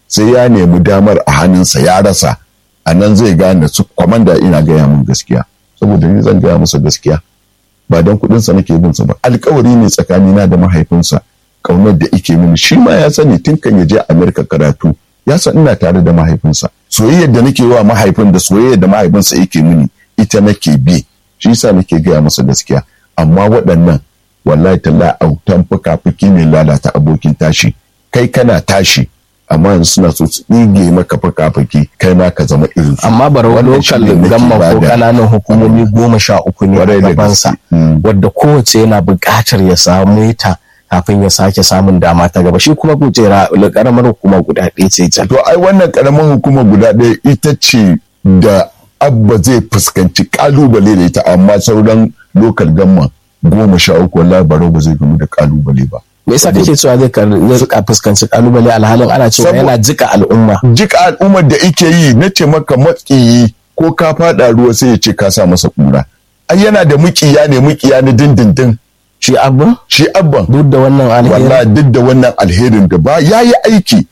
sai ya nemi damar a hannunsa ya rasa a nan zai gane su kwamanda ina gaya min gaskiya saboda ni zan gaya masa gaskiya ba don kuɗinsa nake bin sa ba alkawari ne tsakanina da mahaifinsa kaunar da ike mini shi ma ya sani tun kan ya je Amerika karatu ya san ina tare da mahaifinsa soyayyar da nake wa mahaifin da soyayyar da mahaifinsa yake mini ita nake bi shi yasa nake gaya masa gaskiya amma waɗannan wallahi talla autan fuka-fuki ne lalata abokin tashi kai kana tashi amma yanzu suna so su ɗige maka fuka-fuki kai ma ka zama irin su amma bar lokal gamma ko kananan hukumomi goma sha uku ne a gabansa wadda kowace yana buƙatar ya samu ta kafin ya sake samun dama ta gaba shi kuma kujera karamar hukuma guda ɗaya ce can. To ai wannan karamar hukuma guda ɗaya ita ce da abba zai fuskanci kalubale da ita amma sauran lokal gamma goma sha uku wallahi baro ba zai gamu da kalubale ba. Me yasa kake cewa zai zai fuskanci kalubale alhalin ana cewa yana jika al'umma. Jika al'ummar da ike yi na ce maka matsiyi ko ka faɗa ruwa sai ya ce ka sa masa kura. Ai yana da mukiya ne mukiya na dindindin. shi abban shi abban duk da wannan alherin wallahi duk da wannan alherin da ba ya yi aiki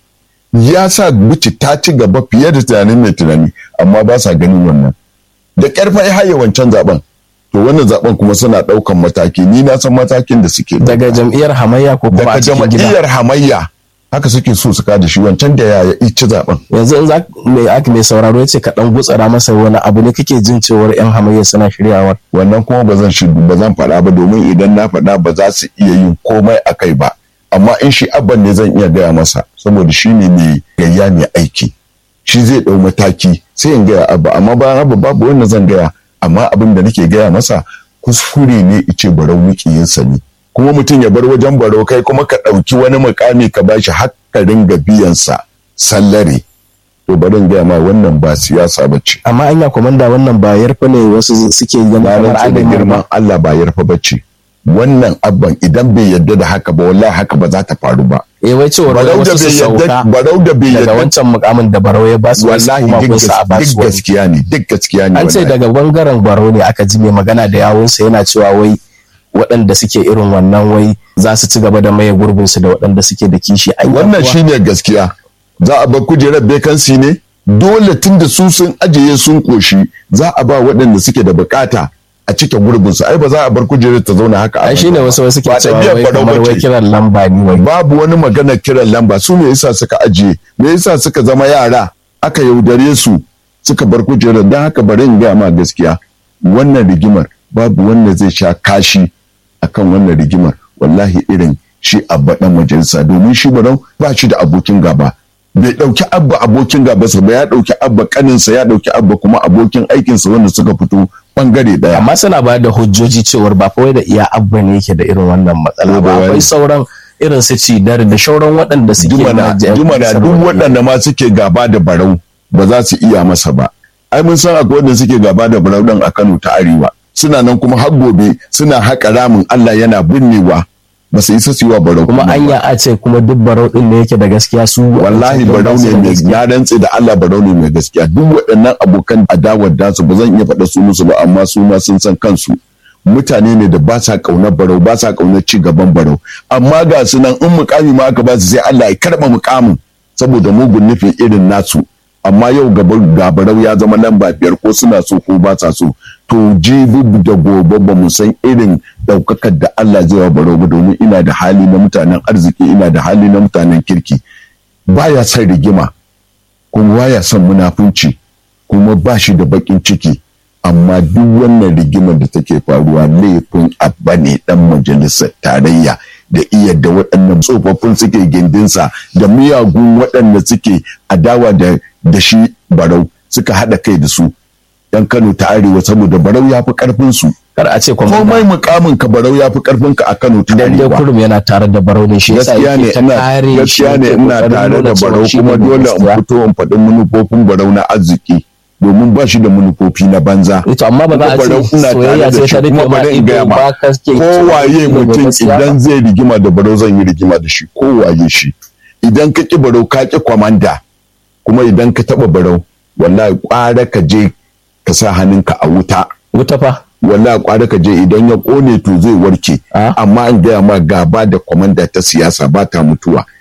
ya sa buci ta ci gaba fiye da tunanin mai tunani amma ba sa ganin wannan da ƙarfa ya haye wancan zaben to wannan zaben kuma suna ɗaukan mataki ni na san matakin da suke daga jam'iyyar hamayya ko kuma a cikin gida daga jam'iyyar hamayya haka suke so su kada shi wancan da ya ci zaben yanzu in za mai aka mai sauraro yace ka dan gutsara masa wani abu ne kake jin cewar yan hamayya suna shiryawar wannan kuma ba zan shiru ba zan faɗa ba domin idan na faɗa ba za su iya yin komai a kai ba amma in shi abban ne zan iya gaya masa saboda shi ne mai gayya mai aiki shi zai ɗau mataki sai in gaya abba amma bayan abba babu wanda zan gaya amma abin da nake gaya masa kuskure ne ice barau mukiyinsa ne kuma mutum ya bar wajen baro kai kuma ka ɗauki wani mukami ka bashi ka ringa biyansa sallare to bari gaya ma wannan ba siyasa ba ce. amma anya komanda wannan ba yarfa ne wasu suke ganin kamar an da girman Allah ba yarfa ba ce wannan abban idan bai yarda da haka ba wallahi haka ba za ta faru ba eh wai cewar wasu su sauka barau da bai daga yarda wancan mukamin da barau ya ba su wallahi kuma duk kun sa a ba gas- su duk wani. gaskiya ne duk gaskiya ne an ce wallahi. daga bangaren barau ne aka ji mai magana da yawunsa yana cewa wai waɗanda suke irin wannan wai za su ci gaba da maye gurbinsu da waɗanda suke da kishi Anya wannan kuwa? shine gaskiya za a bar kujerar bekansi ne dole tun da su sun ajiye sun koshi za a ba waɗanda suke da bukata a cike gurbinsu ai ba za a bar kujerar ta zauna haka a ai shine banza ba. wasu wasu ke Ba cewa ɗabi'ar wai Barau kamar bace. wai kiran lamba ne wai babu wani magana kiran lamba su me yasa suka ajiye me yasa suka zama yara aka yaudare su suka bar kujerar don haka bari in gaya ma gaskiya wannan rigimar babu wanda zai sha kashi akan wannan rigimar wallahi irin shi abba dan majalisa domin shi barau ba shi da abokin gaba bai dauki abba abokin gabansa ba ya dauki abba kaninsa ya dauki abba kuma abokin aikinsa wanda suka fito bangare daya amma suna bayar da hujjoji cewar ba fa wai da iya abba ne yake da irin wannan matsala Ko da ba wani. akwai sauran irin su cidar da shauran waɗanda suke jumana na- jumana duk waɗanda ma suke gaba da barau ba za su iya masa ba ai mun san akwai wanda suke gaba da barau ɗin a Kano ta Arewa suna nan kuma har gobe suna haƙa ramin Allah yana binnewa ba su isa su yi wa barau kuma ba. anya a ce kuma duk barau din ne yake da gaskiya su wallahi waɗancan barau ba su ne da mai gaskiya. na rantse da Allah barau ne mai gaskiya duk waɗannan abokan adawar dasu ba zan iya faɗa su musu ba amma su ma sun san kansu mutane ne da ba sa ƙaunar barau ba sa ƙaunar ci gaban barau amma ga su nan in mukami ma aka ba su sai Allah ya karɓa mukamin saboda mugun nufin irin nasu amma yau gaba- ga barau ya zama lamba biyar ko suna so ko ba sa so to jibi da gobe ba mu san irin ɗaukakar da Allah zai wa barau ba domin ina da hali na mutanen arziki ina da hali na mutanen kirki baya son rigima kuma baya son munafunci kuma ba shi da bakin ciki amma duk wannan rigimar da take faruwa laifin abba ne dan majalisar tarayya da iya da waɗannan tsofaffin suke gindinsa da miyagun waɗanda suke adawa da, da shi barau suka haɗa kai da su yan kano ta arewa saboda barau ya fi ƙarfin su kar a ce kuma komai mukamin ka barau ya fi ƙarfin ka a kano ta dan dai arewa kurum yana tare da barau ne shi yasa gaskiya ne yake ta ina kare shi gaskiya ne yake ina kokarin tare nuna da cewa barau shi kuma ne mai dole in gaskiya. fito in faɗi manufofin barau na arziki domin ba shi da manufofi na banza to amma ba za a Kuma barau ce ina soyayya tare da sai shi ta rufe kuma ma bari in gaya ido ma ba ka ke kowaye mutum gaskiya ba. idan zai rigima da barau zan yi rigima da shi kowaye shi idan ka ki barau ka ki kwamanda kuma idan ka taɓa barau wallahi ƙwara ka je ka sa hannunka a wuta wuta fa wallahi kwara ka je idan ya kone to zai warke Ah. amma an gaya ma gaba da kwamanda ta siyasa ba ta mutuwa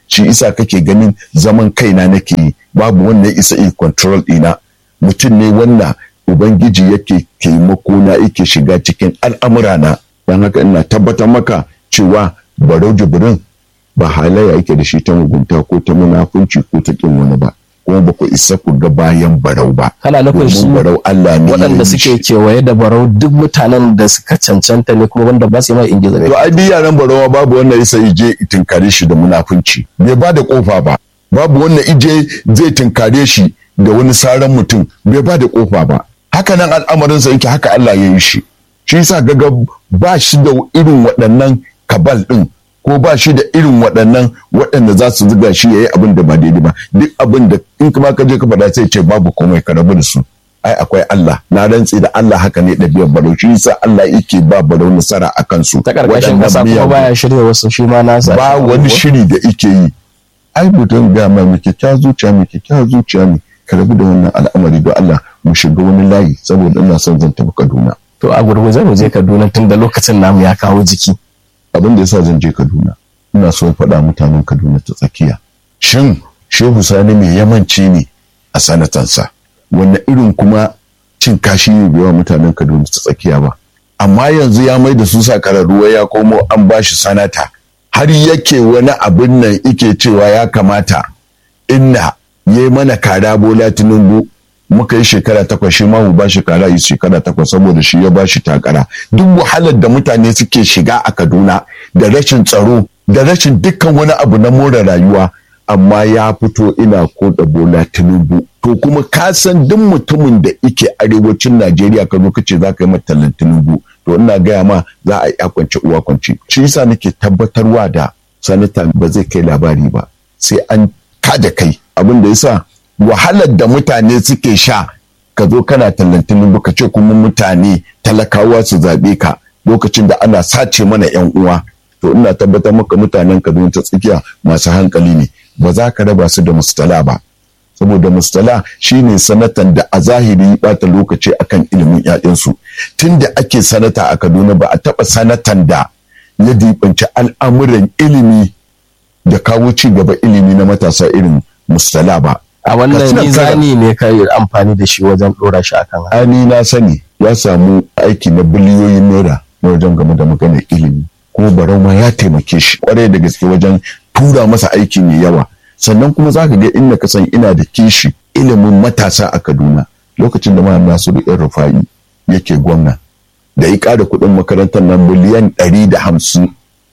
shi isa kake ganin zaman kaina nake yi babu wanda isa yi control ɗina mutum ne wanda ubangiji yake taimako na yake shiga cikin al'amurana don haka ina tabbatar maka cewa barau jibrin ba halayya yake da shi ta mugunta ko ta munafunci ko ta kin wani ba kuma ba ku isa ku ga bayan barau ba kana nufin su barau Allah ne waɗanda suke kewaye da barau duk mutanen da suka cancanta ne kuma wanda ba su yi mai ingiza ne to ai duk yaran barawa babu wanda isa ije tinkare shi da munafunci bai ba da kofa ba babu wanda ije zai tinkare shi da wani saran mutum bai ba da kofa ba haka nan al'amarinsa yake haka Allah ya yi shi shi yasa gaga ba shi da irin waɗannan kabal ɗin ko ba shi da irin waɗannan waɗanda za su zuga shi ya yi abin da ba daidai ba duk abin da in kuma ka je ka faɗa sai ce babu komai ka rabu da su ai akwai Allah na rantsi da Allah haka ne ɗabi'ar barau shi yasa Allah yake ba barau nasara a kansu ta karkashin kasa kuma baya shirya wasu shi ma nasa ba wani shiri da ike yi ai mutum ga mai mai kyakkyawar zuciya mai kyakkyawar zuciya ne ka rabu da wannan al'amari don Allah mu shiga wani layi saboda ina son zan tafi Kaduna to a gurguje mu je Kaduna tun da lokacin namu ya kawo jiki abin da yasa zan je Kaduna ina so faɗa mutanen Kaduna ta tsakiya shin Shehu Sani mai yamanci ne a sanatansa wanne irin kuma cin kashi ne bai wa mutanen Kaduna ta tsakiya ba amma yanzu ya mai da su ruwa ya komo an bashi sanata har yake wani abin nan ike cewa ya kamata inna ya mana kara bola tinubu muka yi shekara takwas shi ma mu ba shi kara yi shekara takwas saboda shi ya ba shi takara duk wahalar da mutane suke shiga a kaduna da rashin tsaro da rashin dukkan wani abu na more rayuwa amma ya fito ina koda bola tinubu to kuma ka san duk mutumin da ike arewacin najeriya ka zo kace za ka yi matallan tinubu to ina gaya ma za a yi kwance uwa kwance shi yasa nake tabbatarwa da sanata ba zai kai labari ba sai an kada kai abin da yasa wahalar da mutane suke sha ka zo kana tallantin ka ce kuma mutane talakawa su zaɓe ka lokacin da ana sace mana yan uwa to ina tabbatar maka mutanen kaduna ta tsakiya masu hankali ne ba za ka raba su da mustala ba saboda mustala shine sanatan da a zahiri bata lokaci akan ilimin 'ya'yansu tun da ake sanata a kaduna ba a taɓa sanatan da ya dibanci al'amuran ilimi da kawo ci gaba ilimi na matasa irin mustala ba a wannan mizani ne ka yi amfani da shi wajen dora shi akan haka ani na sani ya samu aiki na biliyoyin naira na wajen game da maganar ilimi kuma barau ma ya taimake shi kwarai da gaske wajen tura masa aiki mai yawa sannan kuma za ka ga inda ka san ina da kishi ilimin matasa a kaduna lokacin da ma nasiru yan rufa'i yake gwamna da ya ƙara kuɗin makarantar nan miliyan ɗari da hamsin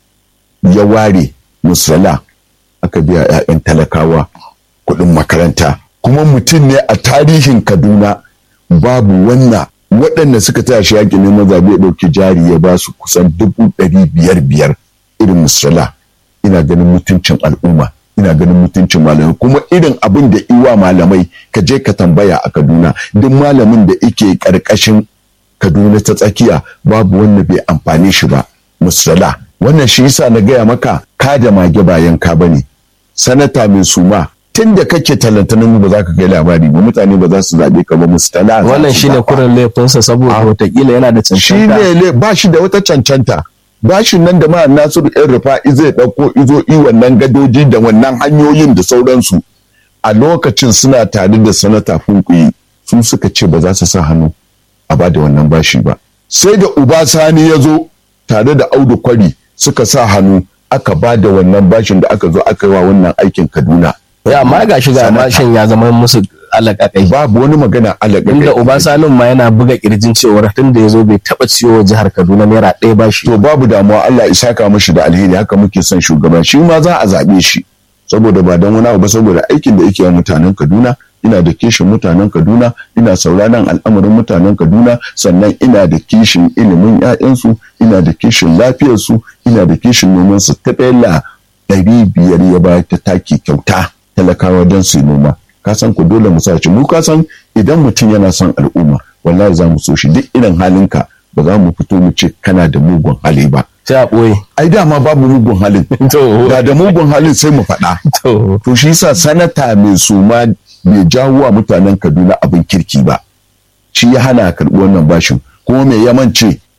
ya ware musala aka biya 'ya'yan talakawa kuɗin makaranta kuma mutum ne a tarihin kaduna babu wannan waɗanda suka taya shi yaƙi neman zaɓe ya ɗauki jari ya ba su kusan dubu ɗari biyar biyar irin musala ina ganin mutuncin al'umma ina ganin mutuncin malamai kuma irin abin da iwa malamai ka je ka tambaya a kaduna duk malamin da ike ƙarƙashin kaduna ta tsakiya babu wanda bai amfane shi ba musala wannan shi yasa na gaya maka ka da mage bayan ka bane sanata mai suma tun da kake talantanin ba za ka kai labari ba mutane ba za su zaɓe ka ba mustala wannan shine kurin laifinsa saboda watakila yana da cancanta shine ba shi da wata cancanta bashin nan da ma nasiru yan rufa'i zai ɗauko izo i wannan gadoji da wannan hanyoyin da sauransu a lokacin suna tare da sanata funkuyi su suka ce ba za su sa hannu a ba da wannan bashi ba sai da uba sani ya zo tare da audu kwari suka sa hannu aka ba da wannan bashin da aka zo aka yi wa wannan aikin kaduna ya amma ga shi ga bashin ya zama musu alaƙaƙai babu wani magana alaƙaƙai inda uba sanin ma yana buga kirjin cewar tun da ya zo bai taɓa ciwo jihar kaduna naira ɗaya bashi to babu damuwa allah isa ka mashi da alheri haka muke son shugaba shi ma za a zaɓe shi saboda ba don wani abu ba saboda aikin da yake wa mutanen kaduna ina da kishin mutanen kaduna ina sauraron al'amarin mutanen kaduna sannan ina da kishin ilimin 'ya'yansu ina da kishin lafiyarsu ina da kishin nomansu ta ɗaya ɗari biyar ya ba ta taki kyauta talakawa don su yi noma ka san ku dole mu sace mu ka san idan mutum yana son al'umma wallahi za mu so shi duk irin halinka ba za mu fito mu ce kana da mugun hali ba sai a ɓoye ai dama babu mugun halin to da da mugun halin sai mu faɗa to to shi yasa sanata mai suma bai jawo wa mutanen Kaduna abin kirki ba shi ya hana karɓi wannan bashin kuma mai yamance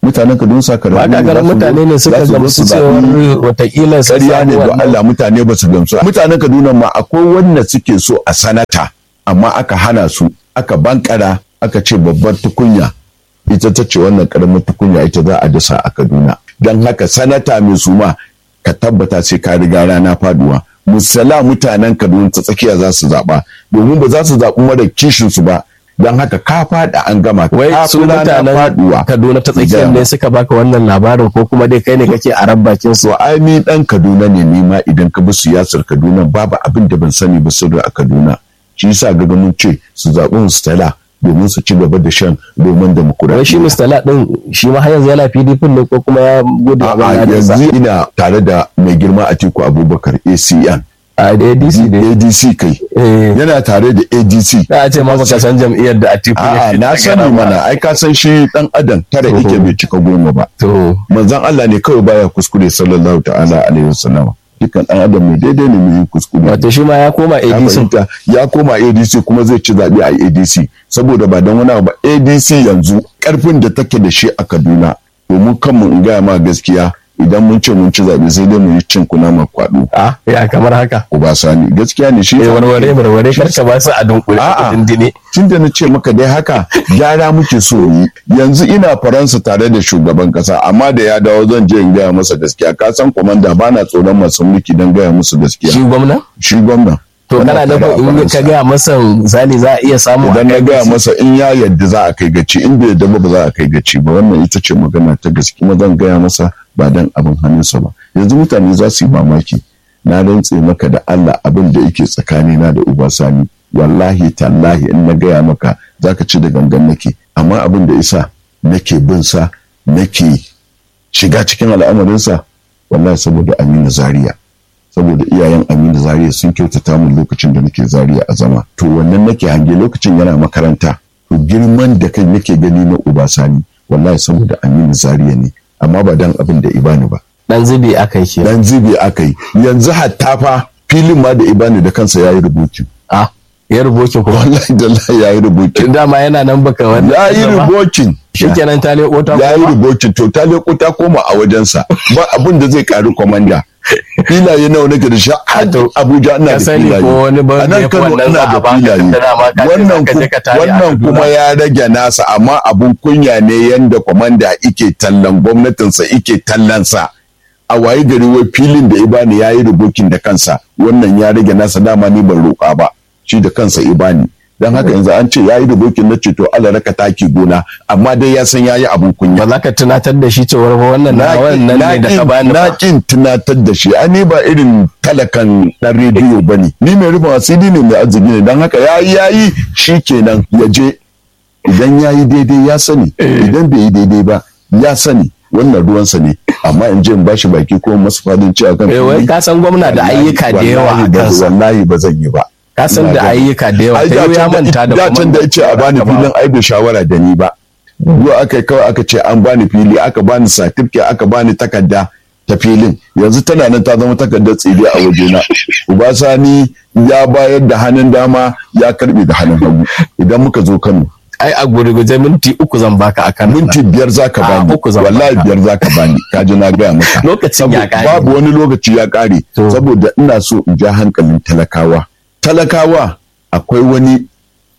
mutanen Kaduna saka ba ka ganin mutane ne suka gamsu cewar watakila su ƙarya ne don Allah mutane ba su gamsu mutanen Kaduna ma akwai wanda suke so a sanata amma aka hana su aka bankara aka ce babbar tukunya ita ta ce wannan karamin tukunya ita za a dasa a Kaduna don haka sanata mai suma ka tabbata sai ka riga rana faduwa musala mutanen Kaduna ta tsakiya za su zaɓa domin ba za su zaɓi mara kishin su ba don haka ka faɗa an gama wai su mutanen Kaduna ta tsakiyar ne suka baka wannan labarin ko kuma dai kai ne kake a rabbakin su ai ni dan Kaduna ne ni ma idan ka bi siyasar Kaduna babu abin da ban sani ba sirri a Kaduna shi yasa ga mun ce su zaɓi Mustala domin su ci gaba da shan domin demokuraɗiyya. Wai shi Mustala ɗin shi ma har yanzu yana PDP ne ko kuma ya gudu a yanzu ina tare da mai girma Atiku Abubakar ACN. A da ADC da ADC kai. Yana tare da ADC. Na ce ma baka san jam'iyyar da Atiku ya na sani mana ai ka san shi dan adam tare yake bai cika goma ba. To. Manzon Allah ne kawai baya kuskure sallallahu ta'ala alaihi wasallam. dukkan ɗan adam mai daidai ne mai kuskure. Wato shi ma ya koma ADC. Ya koma ADC kuma zai ci zaɓe a ADC saboda ba don wani ba ADC yanzu ƙarfin da take da shi a Kaduna domin kanmu in gaya ma gaskiya idan mun ce mun ci zaɓe sai dai mu yi cin kuna ma kwaɗo. A ya kamar haka. Sani gaskiya ne shi. warware warware karka ba su a dunkule A'a dindine. tun da na ce maka dai haka gyara muke so yi yanzu ina faransa tare da shugaban kasa amma da ya dawo zan je in gaya masa gaskiya ka san komanda ba na tsoron masu mulki don gaya musu gaskiya Shi gwamna? shi gwamna To kana nufin in ka gaya masa zali za a iya samu idan na gaya masa in ya yadda za a kai gaci in bai yadda ba ba za a kai gaci ba wannan ita ce magana ta gaske kuma zan gaya masa ba dan abin hannunsa ba yanzu mutane za su yi mamaki na rantse maka da Allah abin da yake tsakanina da uba sani wallahi tallahi in na gaya maka zaka ci da gangan nake amma abin da isa nake bin sa nake shiga cikin al'amarinsa wallahi saboda Aminu Zaria saboda iyayen Aminu Zaria sun kyautata min lokacin da nake Zaria a zama to wannan nake hange lokacin yana makaranta to girman da kai nake gani na uba sani wallahi saboda Aminu Zaria ne amma ba dan abin da ibani ba dan zubi aka yi dan zubi aka yi yanzu hatta fa filin ma da ibani da kansa yayi rubutu a ya rubokin kuma wallahi da Allah yayi rubutu dama yana nan baka wannan yayi rubucin shikenan ta leko ta yayi rubucin to ta leko ta koma a wajensa ba abin da zai karu komanda filaye nawa nake da shi Abuja ina da filaye ko wani ba a nan Kano ina da filaye wannan wannan kuma ya rage nasa amma abun kunya ne yanda komanda ike tallan gwamnatinsa ike tallansa a waye gari wai filin da ibani ya yi rubukin da kansa wannan ya rage nasa dama ni ban roƙa ba shi da kansa ibani don haka yanzu an ce ya yi rubukin na ceto Allah raka taki gona amma dai ya san ya yi abun kunya ba za ka tunatar da shi cewar ba wannan na wannan ne da ka bani na kin tunatar da shi ani ba irin talakan dan rediyo bane ni mai rufin asiri ne mai arziki ne don haka yayi yayi shikenan ya je idan yayi daidai ya sani idan bai yi daidai ba ya sani wannan ruwansa ne amma in je in bashi baki ko masu fadin cewa kan wai ka san gwamna da ayyuka da yawa a kansa wallahi ba zan yi ba ka san da ayyuka da yawa ta ya manta da kuma can da yace a bani filin ai bai shawara da ni ba zuwa aka kawai aka ce an bani fili aka bani certificate aka bani takarda ta filin yanzu tana nan ta zama takardar tsire a wajena Ubasani ya bayar da hannun dama ya karbe da hannun hagu idan muka zo Kano ai a gurguje minti uku zan baka akan minti biyar zaka bani uku zan wallahi biyar zaka bani ka ji na gaya maka lokacin ya kare babu wani lokaci ya kare saboda ina so in ja hankalin talakawa talakawa akwai wani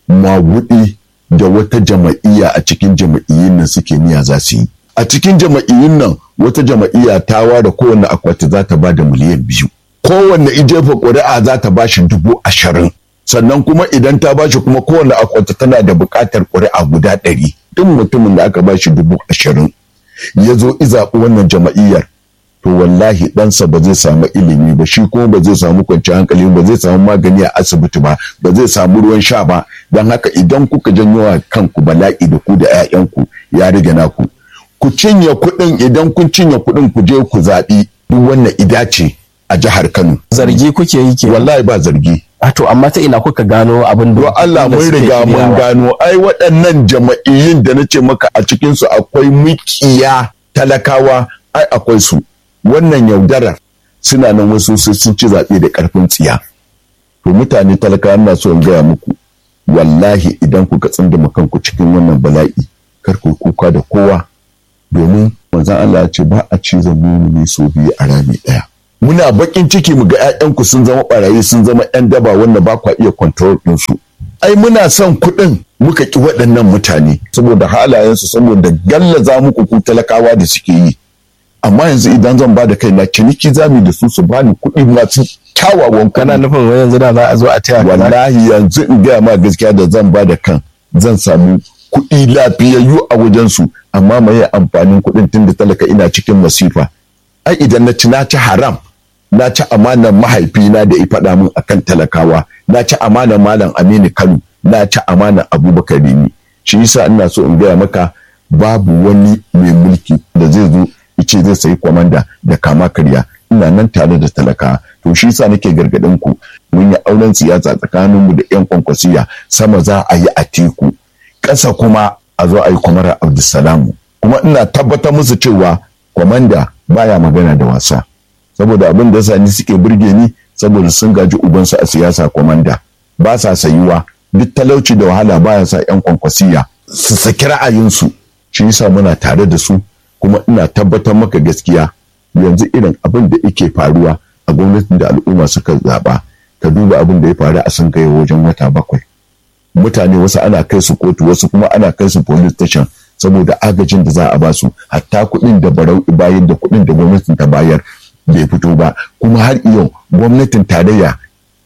magudi da wata jama'iyya a cikin jama'iyyun nan suke niyya za su yi a cikin jama'iyyun nan wata jama'iyya ta ware kowanne akwati za ta ba da miliyan biyu kowanne ijefa ƙuri'a za ta ba shi dubu ashirin sannan kuma idan ta ba shi kuma kowanne akwati tana da buƙatar ƙuri'a guda ɗari duk mutumin da aka ba shi dubu ashirin ya zo izaɓi wannan jama'iyyar to wallahi ɗansa ba zai samu ilimi ba shi kuma ba zai samu kwanciyar hankali ba zai samu magani a asibiti ba ba zai samu ruwan sha ba don haka idan kuka janyo wa kanku bala'i da ku da 'ya'yanku ya rage naku ku cinye kuɗin idan kun cinye kuɗin ku je ku zaɓi duk wannan ida ce a jihar Kano. Zargi kuke yi ke. Wallahi ba zargi. A to amma ta ina kuka gano abin da. Allah mun riga mun gano ai waɗannan jama'iyyun da na ce maka a cikinsu akwai mikiya talakawa ai akwai su. Wannan yaudarar suna nan wasu sun ci zaɓe da ƙarfin tsiya. To mutane talakawa na so in gaya muku wallahi idan kuka tsindima kanku cikin wannan bala'i kar ku kuka da kowa domin manzon Allah ya ce ba a cizon mumini so biyu a rami ɗaya muna bakin ciki mu ga 'ya'yanku sun zama barayi sun zama 'yan daba wanda ba kwa iya control ɗinsu ai muna son kuɗin muka ki waɗannan mutane saboda halayensu saboda gallaza muku ku talakawa da suke yi amma yanzu idan zan ba da kai na ciniki zami da su su bani kuɗi masu kyawawan kana nufin wai yanzu da za a zo a taya wallahi yanzu in gaya ma gaskiya da zan ba da kan zan samu kuɗi lafiyayyu a wajensu amma mai amfanin kuɗin tun da talaka ina cikin masifa ai idan na ci na ci haram na ci amanar mahaifina da ya faɗa min akan talakawa na ci amanar malam aminu kano na ci amanar abubakar rimi shi yasa ina so in gaya maka babu wani mai mulki da zai zo ice zai sayi kwamanda da kama karya ina nan tare da talaka to shi yasa nake gargaɗin ku mun yi auren siyasa tsakaninmu da yan kwankwasiya sama za a yi a teku ƙasa kuma a zo a yi kwamara abdulsalamu kuma ina tabbatar musu cewa kwamanda baya magana da wasa saboda abin da sani suke burge ni saboda sun gaji ubansu a siyasa kwamanda ba sa sayuwa duk talauci da wahala baya sa yan kwankwasiya su saki ra'ayinsu shi yasa muna tare da su kuma ina tabbatar maka gaskiya yanzu irin abin da yake faruwa a gwamnatin da al'umma suka zaɓa ka duba abin da ya faru a sun kai wajen wata bakwai mutane wasu ana kai su kotu wasu kuma ana kai su police station saboda agajin da za a ba su hatta kuɗin da barau bayan da kuɗin da gwamnatin ta bayar bai fito ba kuma har yau gwamnatin tarayya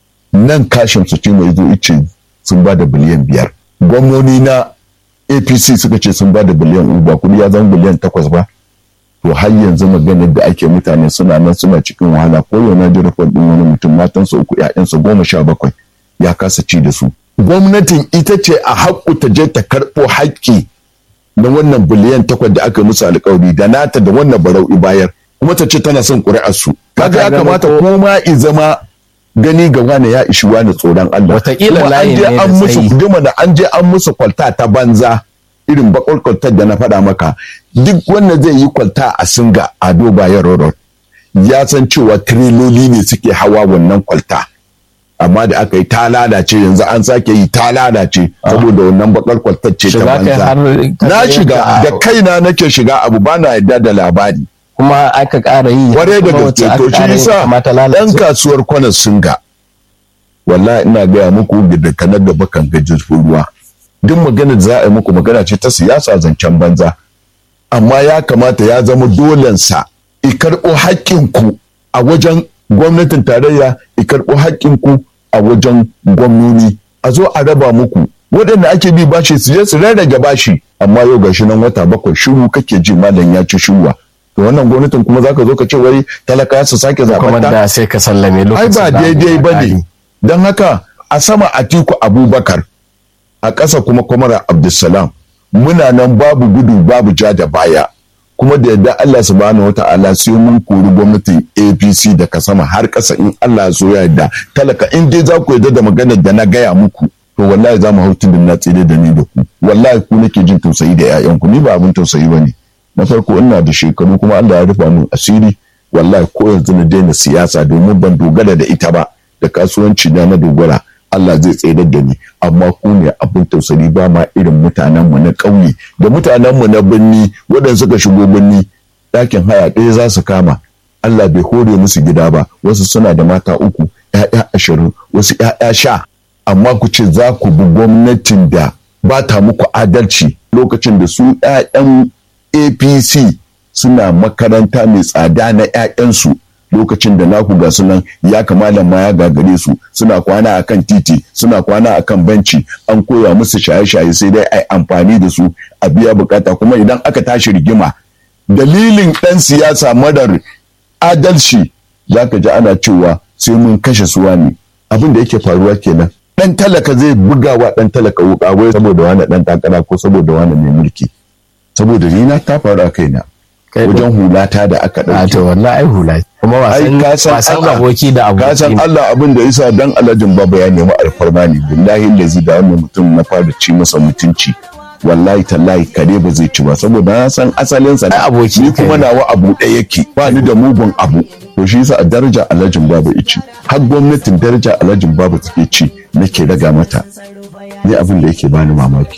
nan kashin su ce mai zo ice sun ba da biliyan biyar gwamnoni na apc suka ce sun ba da biliyan uku ba kuɗi ya zama biliyan takwas ba to har yanzu maganar da ake mutane suna nan suna cikin wahala ko yau na ji rufar ɗin wani mutum matansa uku ƴaƴansa goma sha bakwai ya kasa ci da su gwamnatin ita ce a haƙƙu ta je ta karɓo haƙƙi na wannan biliyan takwas da aka musu alƙawari da nata da wannan barau bayar kuma ta ce tana son ƙuri'ar su kaga ya kamata kuma i zama gani ga wani ya ishi wani tsoron Allah Wataƙila layi ne da an musu tsayi. duma da an je an musu kwalta ta banza irin bakar kwaltar da na faɗa maka duk wanda zai yi kwalta a singa a doba ya rorot ya san cewa tireloli ne suke hawa wannan kwalta amma da aka yi ta lalace yanzu an sake yi ta lalace saboda wannan bakar kwaltar ce ta Shiga kai banza har na shiga yanka- da kaina nake shiga abu ba na yarda da labari kuma aka ƙara yi kwarai da kuma wacce gaske aka to shi ƙara yi yasa kamata ɗan lalace kasuwar kwanan singa wallahi ina gaya muku da kana gaba kan gajin ruwa duk magana da za a yi muku magana ce ta siyasa zancen banza amma ya kamata ya zama dolensa i karɓo haƙƙinku a wajen gwamnatin tarayya i karɓo haƙƙinku a wajen gwamnoni a zo a raba muku waɗanda ake bi bashi su je su rarrage bashi amma yau gashi nan wata bakwai shiru kake ji malam ya ci shiruwa to wannan gwamnatin kuma zaka zo ka ce wai talaka su sake kuma zaɓar ta da sai ka sallame ai lokacin ba da abu daidai ya ba ƙare. ne don haka a sama atiku abubakar a ƙasa kuma kwamara abdulsalam muna nan babu gudu babu ja da baya kuma da yadda Allah subhanahu wa ta'ala sai mun kori gwamnatin APC daga sama har ƙasa in Allah ya so ya yarda talaka in dai za ku yarda da maganar da na gaya muku to wallahi za mu hau tudun na tsire da ni da ku wallahi ku nake jin tausayi da 'ya'yanku ni ba abin tausayi ba ne na farko ina da shekaru kuma Allah ya rufa min asiri wallahi ko yanzu na daina siyasa domin ban dogara da ita ba da kasuwanci na na dogara Allah zai tsayar da ni amma ku ne abin tausayi ba ma irin mutanen mu na ƙauye da mutanen mu na birni waɗanda suka shigo birni ɗakin haya ɗaya za su kama Allah bai hore musu gida ba wasu suna da mata uku ‘ya'ya ashirin wasu ‘ya'ya sha amma ku ce za ku bi gwamnatin da ba ta muku adalci lokacin da su ‘ya'yan apc suna makaranta mai tsada na 'ya'yansu lokacin da naku ga sunan ya kamala ma ya gagare su suna kwana akan titi suna kwana akan benci an koya musu shaye-shaye sai dai ai amfani da su a biya bukata kuma idan aka tashi rigima dalilin ɗan siyasa madar adalci za ka ji ana cewa sai mun kashe suwa ne abin da yake faruwa kenan ɗan talaka zai bugawa ɗan talaka wuka wai saboda wani ɗan takara ko saboda wani mai mulki saboda ni na ta faru a kaina Kai wajen hulata da aka a ɗauke to wallahi ai hula kuma ai wasan ka san wasan Allah aboki da ka san aboki Allah abin da yasa dan alajin baba ya nemi alfarma ne billahi lazi da wannan mutum na fara ci masa mutunci wallahi tallahi kare ba zai ci ba saboda na san asalin sa Ai, aboki ni kai kuma ne. nawa abu ɗaya yake ba ni da mugun abu to shi yasa a daraja alajin baba ici har gwamnatin daraja alajin baba take ci nake raga mata ni abin da yake bani mamaki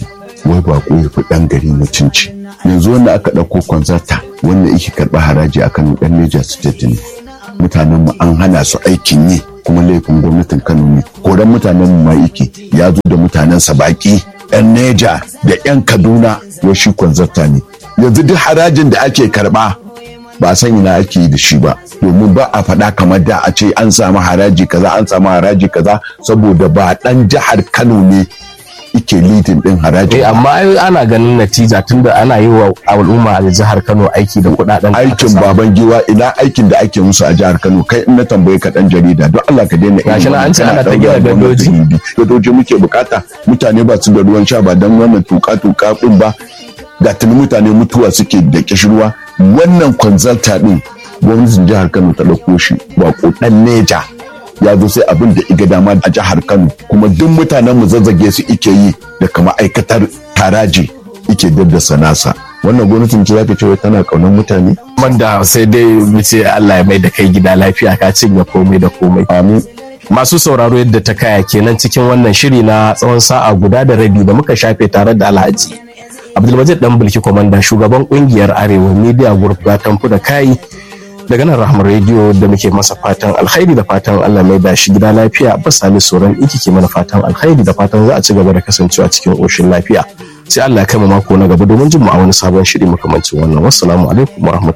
wai bako ya fi ɗan gari mutunci yanzu wanda aka ɗauko kwanzarta wanda yake karɓa haraji a kano ɗan Niger State ne mutanen mu an hana su aikin yi kuma laifin gwamnatin Kano ne koran mutanen mu ma yake ya zo da mutanen sa baki yan Neja da yan Kaduna wai shi kwanzarta ne yanzu duk harajin da ake karɓa ba a san ina ake yi da shi ba domin ba a faɗa kamar da a ce an samu haraji kaza an samu haraji kaza saboda ba ɗan jihar Kano ne ike lidin din haraji. Eh amma ai ana ganin natija tunda ana yi wa al'umma a jihar Kano aiki da kuɗaɗen aikin baban giwa ina aikin da ake musu a jihar Kano kai in na tambaye ka dan jarida don Allah ka daina Gashi na an ce ana ta gina gadoji. gadoji muke bukata mutane ba su da ruwan sha ba dan wannan tuka tuka din ba ga tuni mutane mutuwa suke da kishirwa wannan consulta din gwamnatin jihar Kano ta dauko shi bako dan neja ya zo sai abin da iga dama a jihar Kano kuma duk mutanen mu zazzage su ike yi da kama aikatar taraji ike daddasa nasa wannan gwamnatin ce zaka ce tana kaunar mutane Wanda sai dai mu ce Allah ya mai da kai gida lafiya ka cinye komai da komai. amin Masu sauraro yadda ta kaya kenan cikin wannan shiri na tsawon sa'a guda da rabi da muka shafe tare da Alhaji. Abdulmajid dan bulki komanda shugaban kungiyar Arewa Media Group gatan da kai daga nan rahmar rediyo da muke masa fatan alkhairi da fatan Allah mai da shi gida lafiya ba sami tsoron iki ke mana fatan alkhairi da fatan za a ci gaba da kasancewa cikin ƙoshin lafiya sai Allah ya kai mu mako na gaba domin jin mu a wani sabon shiri makamancin wannan wassalamu alaikum warahmatullahi